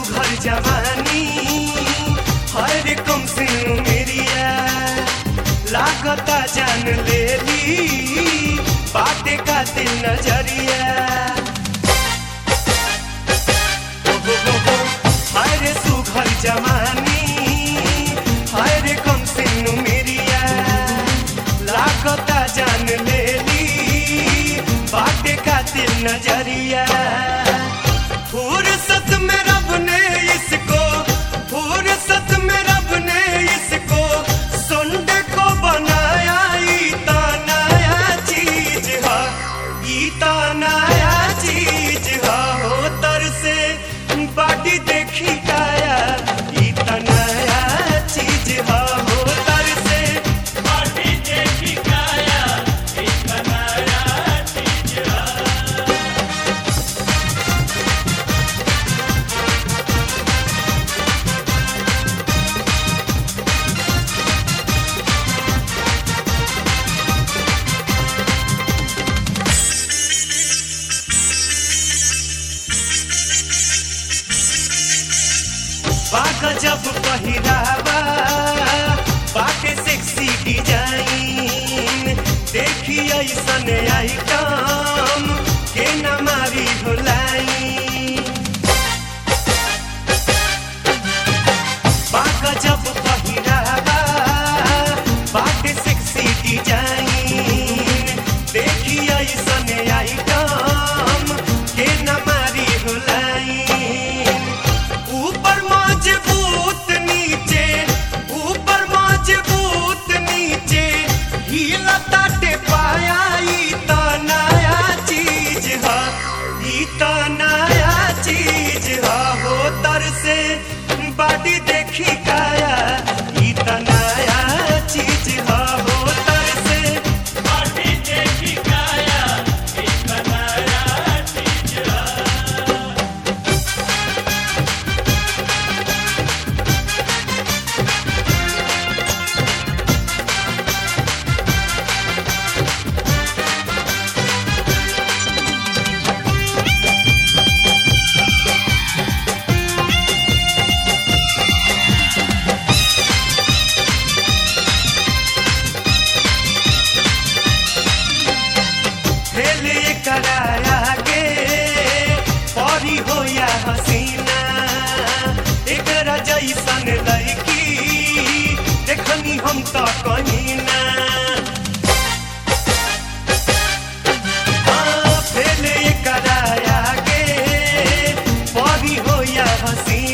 सुघर जवानी हर कम से मेरिया लागता जान लेली बाटे का दिल नजरिया हर सुघर जवानी हर कम से मेरिया लागता जान लेली बाटे का दिल नजरिया फुर्सत में रब ने इसको फुर्सत में रब ने इसको सुंड को बनाया ईता नया चीज है ईता नया चीज है हो तर से बाटी देखी काया ईता नया चीज है हो तर से बाटी देखी काया एक नया चीज है बाग जब पहिरावा बाटे सेक्सी डिजाइन देखी ऐसन आइटम के न मारी भुलाई बाग जब पहिरावा बाटे सेक्सी डिजाइन देखी ऐसन आइटम के न मारी भुलाई ऊपर मजबूत नीचे ऊपर मजबूत नीचे हीला ताटे पाया ई त नया चीज है ई त नया चीज है हो तर से बाटी देखी काया ई त नया चीज है हो तर से बाटी देखी काया एक नया चीज है खेल ये कराया के परी हो या हसीना एकरा जैसन लड़की देखनी हम तो कहीं ना हाँ, खेल ये कराया के परी हो या हसीना